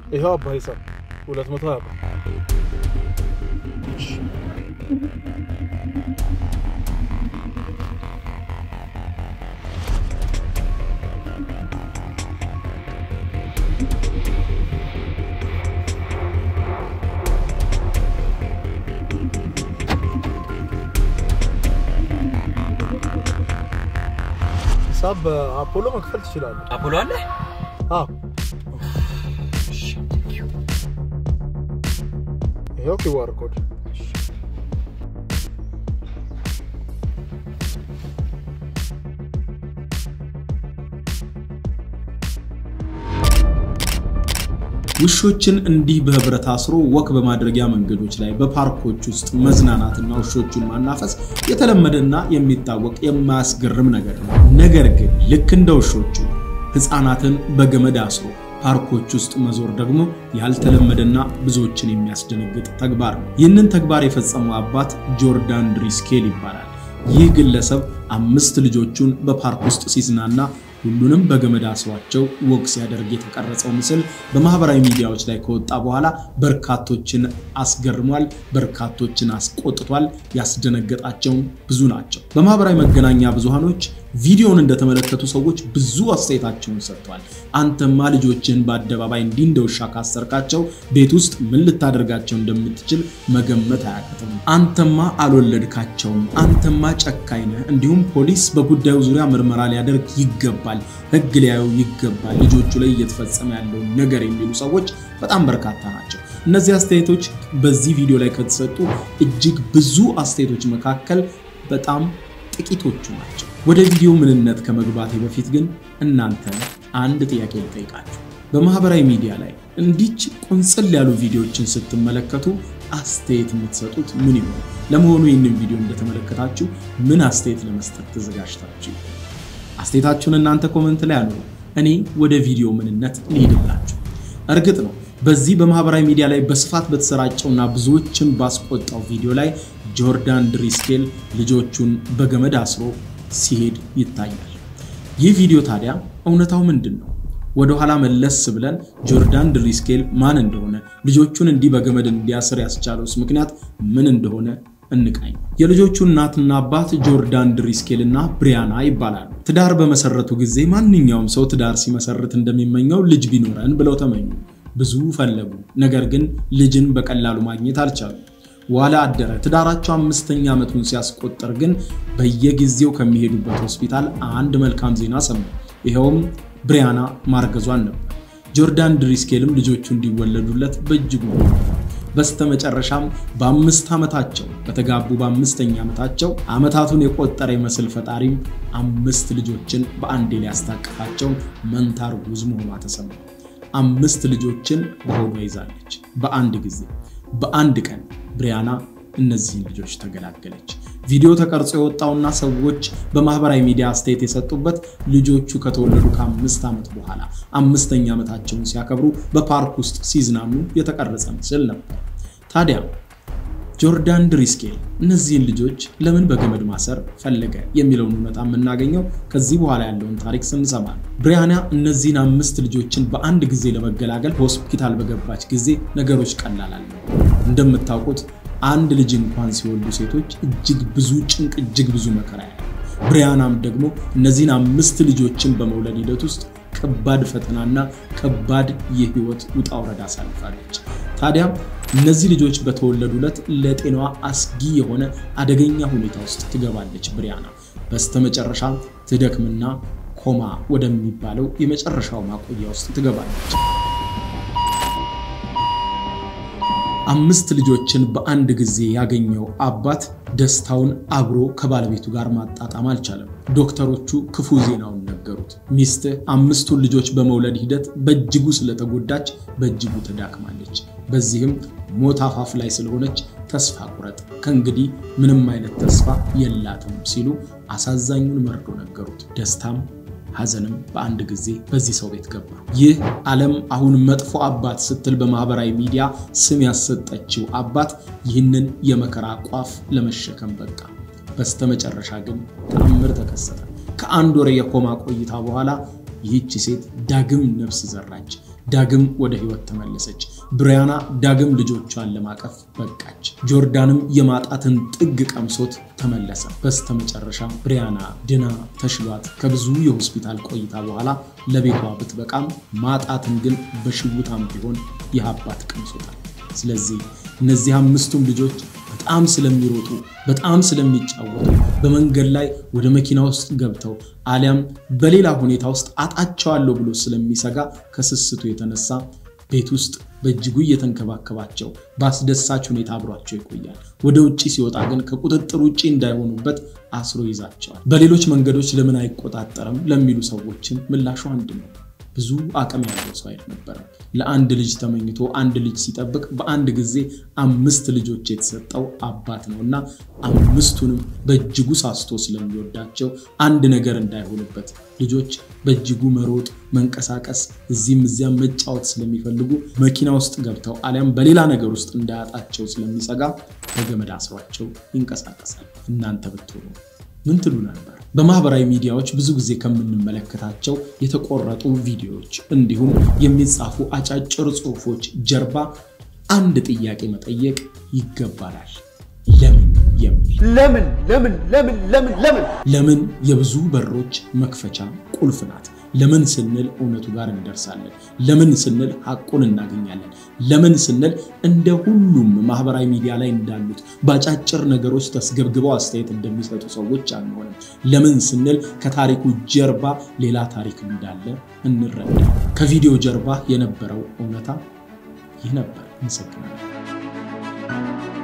ይኸው አባ ሂሳብ ሁለት መቶ ሀያ ብር ሂሳብ በአፖሎ መክፈል ትችላለህ። አፖሎ አለ? አዎ ይኸው ኪዋር ኮድ ውሾችን እንዲህ በህብረት አስሮ ወክ በማድረጊያ መንገዶች ላይ በፓርኮች ውስጥ መዝናናትና ውሾቹን ማናፈስ የተለመደና የሚታወቅ የማያስገርም ነገር ነው። ነገር ግን ልክ እንደ ውሾቹ ህፃናትን በገመድ አስሮ ፓርኮች ውስጥ መዞር ደግሞ ያልተለመደና ብዙዎችን የሚያስደነግጥ ተግባር ነው። ይህንን ተግባር የፈጸመው አባት ጆርዳን ድሪስኬል ይባላል። ይህ ግለሰብ አምስት ልጆቹን በፓርክ ውስጥ ሲዝናና ሁሉንም በገመድ አስሯቸው ወግ ሲያደርግ የተቀረጸው ምስል በማህበራዊ ሚዲያዎች ላይ ከወጣ በኋላ በርካቶችን አስገርሟል፣ በርካቶችን አስቆጥቷል። ያስደነገጣቸውም ብዙ ናቸው። በማህበራዊ መገናኛ ብዙሃኖች ቪዲዮውን እንደተመለከቱ ሰዎች ብዙ አስተያየታቸውን ሰጥተዋል። አንተማ ልጆችህን በአደባባይ እንዲህ እንደ ውሻ ካሰርካቸው ቤት ውስጥ ምን ልታደርጋቸው እንደምትችል መገመት አያቅትም። አንተማ አልወለድካቸውም፣ አንተማ ጨካኝ ነህ፣ እንዲሁም ፖሊስ በጉዳዩ ዙሪያ ምርመራ ሊያደርግ ይገባል፣ ህግ ሊያዩ ይገባል፣ ልጆቹ ላይ እየተፈጸመ ያለውን ነገር የሚሉ ሰዎች በጣም በርካታ ናቸው። እነዚህ አስተያየቶች በዚህ ቪዲዮ ላይ ከተሰጡ እጅግ ብዙ አስተያየቶች መካከል በጣም ጥቂቶቹ ናቸው። ወደ ቪዲዮ ምንነት ከመግባቴ በፊት ግን እናንተ አንድ ጥያቄ ልጠይቃችሁ። በማህበራዊ ሚዲያ ላይ እንዲች ቁንጽል ያሉ ቪዲዮዎችን ስትመለከቱ አስተያየት የምትሰጡት ምን ይሆን? ለመሆኑ ይህንን ቪዲዮ እንደተመለከታችሁ ምን አስተያየት ለመስጠት ተዘጋጅታችሁ? አስተያየታችሁን እናንተ ኮመንት ላይ አኑሩ። እኔ ወደ ቪዲዮ ምንነት ልሄድላችሁ። እርግጥ ነው በዚህ በማህበራዊ ሚዲያ ላይ በስፋት በተሰራጨውና ብዙዎችን ባስቆጣው ቪዲዮ ላይ ጆርዳን ድሪስኬል ልጆቹን በገመድ አስሮ ሲሄድ ይታያል። ይህ ቪዲዮ ታዲያ እውነታው ምንድን ነው? ወደ ኋላ መለስ ብለን ጆርዳን ድሪስኬል ማን እንደሆነ ልጆቹን እንዲህ በገመድ እንዲያስር ያስቻለውስ ምክንያት ምን እንደሆነ እንቃኝ። የልጆቹ እናትና አባት ጆርዳን ድሪስኬል እና ብሪያና ይባላሉ። ትዳር በመሰረቱ ጊዜ ማንኛውም ሰው ትዳር ሲመሰርት እንደሚመኘው ልጅ ቢኖረን ብለው ተመኙ። ብዙ ፈለጉ፣ ነገር ግን ልጅን በቀላሉ ማግኘት አልቻሉም። ዋላ አደረ። ትዳራቸው አምስተኛ ዓመቱን ሲያስቆጠር ግን በየጊዜው ከሚሄዱበት ሆስፒታል አንድ መልካም ዜና ሰሙ። ይኸውም ብሪያና ማርገዟን ነበር። ጆርዳን ድሪስኬልም ልጆቹ እንዲወለዱለት በእጅጉ በስተመጨረሻም በአምስት ዓመታቸው በተጋቡ በአምስተኛ ዓመታቸው ዓመታቱን የቆጠረ ይመስል ፈጣሪም አምስት ልጆችን በአንዴ ሊያስታቅፋቸው መንታ እርጉዝ መሆኗ ተሰማ። አምስት ልጆችን በሆዷ ይዛለች በአንድ ጊዜ በአንድ ቀን ብሪያና እነዚህን ልጆች ተገላገለች። ቪዲዮ ተቀርጾ የወጣውና ሰዎች በማህበራዊ ሚዲያ አስተያየት የሰጡበት ልጆቹ ከተወለዱ ከአምስት ዓመት በኋላ አምስተኛ ዓመታቸውን ሲያከብሩ በፓርክ ውስጥ ሲዝናኑ የተቀረጸ ምስል ነበር። ታዲያ ጆርዳን ድሪስኬል እነዚህን ልጆች ለምን በገመድ ማሰር ፈለገ የሚለውን እውነታ የምናገኘው ከዚህ በኋላ ያለውን ታሪክ ስንሰማ ነው። ብሪያና እነዚህን አምስት ልጆችን በአንድ ጊዜ ለመገላገል ሆስፒታል በገባች ጊዜ ነገሮች ቀላል አልነበሩ። እንደምታውቁት አንድ ልጅ እንኳን ሲወልዱ ሴቶች እጅግ ብዙ ጭንቅ፣ እጅግ ብዙ መከራ ያለ ብሪያናም ደግሞ እነዚህን አምስት ልጆችን በመውለድ ሂደት ውስጥ ከባድ ፈተናና ከባድ የህይወት ውጣ ውረድ አሳልፋለች። ታዲያ እነዚህ ልጆች በተወለዱ ዕለት ለጤናዋ አስጊ የሆነ አደገኛ ሁኔታ ውስጥ ትገባለች ብሪያና። በስተመጨረሻ ትደክምና ኮማ ወደሚባለው የመጨረሻው ማቆያ ውስጥ ትገባለች። አምስት ልጆችን በአንድ ጊዜ ያገኘው አባት ደስታውን አብሮ ከባለቤቱ ጋር ማጣጣም አልቻለም። ዶክተሮቹ ክፉ ዜናውን ነገሩት። ሚስትህ አምስቱን ልጆች በመውለድ ሂደት በእጅጉ ስለተጎዳች በእጅጉ ተዳክማለች። በዚህም ሞት አፋፍ ላይ ስለሆነች ተስፋ ቁረጥ፣ ከእንግዲህ ምንም አይነት ተስፋ የላትም ሲሉ አሳዛኙን መርዶ ነገሩት። ደስታም ሐዘንም በአንድ ጊዜ በዚህ ሰው ቤት ገባ። ይህ ዓለም አሁን መጥፎ አባት ስትል በማህበራዊ ሚዲያ ስም ያሰጠችው አባት ይህንን የመከራ ቋፍ ለመሸከም በቃ። በስተመጨረሻ ግን ተአምር ተከሰተ። ከአንድ ወር የኮማ ቆይታ በኋላ ይህች ሴት ዳግም ነፍስ ዘራች። ዳግም ወደ ህይወት ተመለሰች። ብሪያና ዳግም ልጆቿን ለማቀፍ በቃች። ጆርዳንም የማጣትን ጥግ ቀምሶት ተመለሰ። በስተመጨረሻ ብሪያና ድና ተሽሏት ከብዙ የሆስፒታል ቆይታ በኋላ ለቤቷ ብትበቃም ማጣትን ግን በሽውታም ቢሆን ይህ አባት ቀምሶታል። ስለዚህ እነዚህ አምስቱም ልጆች በጣም ስለሚሮጡ በጣም ስለሚጫወቱ በመንገድ ላይ ወደ መኪና ውስጥ ገብተው አሊያም በሌላ ሁኔታ ውስጥ አጣቸዋለሁ ብሎ ስለሚሰጋ ከስስቱ የተነሳ ቤት ውስጥ በእጅጉ እየተንከባከባቸው በአስደሳች ሁኔታ አብሯቸው ይቆያል። ወደ ውጭ ሲወጣ ግን ከቁጥጥር ውጭ እንዳይሆኑበት አስሮ ይዛቸዋል። በሌሎች መንገዶች ለምን አይቆጣጠርም ለሚሉ ሰዎችም ምላሹ አንድ ነው። ብዙ አቅም ያለው ሰው አልነበረም። ለአንድ ልጅ ተመኝቶ አንድ ልጅ ሲጠብቅ በአንድ ጊዜ አምስት ልጆች የተሰጠው አባት ነው እና አምስቱንም በእጅጉ ሳስቶ ስለሚወዳቸው አንድ ነገር እንዳይሆንበት ልጆች በእጅጉ መሮጥ፣ መንቀሳቀስ፣ እዚህም እዚያም መጫወት ስለሚፈልጉ መኪና ውስጥ ገብተው አሊያም በሌላ ነገር ውስጥ እንዳያጣቸው ስለሚሰጋ በገመድ አስሯቸው ይንቀሳቀሳል። እናንተ ብትሆኑ ምን ትሉ ነበር? በማህበራዊ ሚዲያዎች ብዙ ጊዜ ከምንመለከታቸው የተቆረጡ ቪዲዮዎች እንዲሁም የሚጻፉ አጫጭር ጽሑፎች ጀርባ አንድ ጥያቄ መጠየቅ ይገባናል። ለምን የሚል ለምን ለምን ለምን ለምን ለምን ለምን የብዙ በሮች መክፈቻ ቁልፍ ናት። ለምን ስንል እውነቱ ጋር እንደርሳለን። ለምን ስንል ሐቁን እናገኛለን። ለምን ስንል እንደ ሁሉም ማህበራዊ ሚዲያ ላይ እንዳሉት በአጫጭር ነገሮች ተስገብግበው አስተያየት እንደሚሰጡ ሰዎች አንሆንም። ለምን ስንል ከታሪኩ ጀርባ ሌላ ታሪክ እንዳለ እንረዳ። ከቪዲዮ ጀርባ የነበረው እውነታ ይህ ነበር። እንሰግናለን።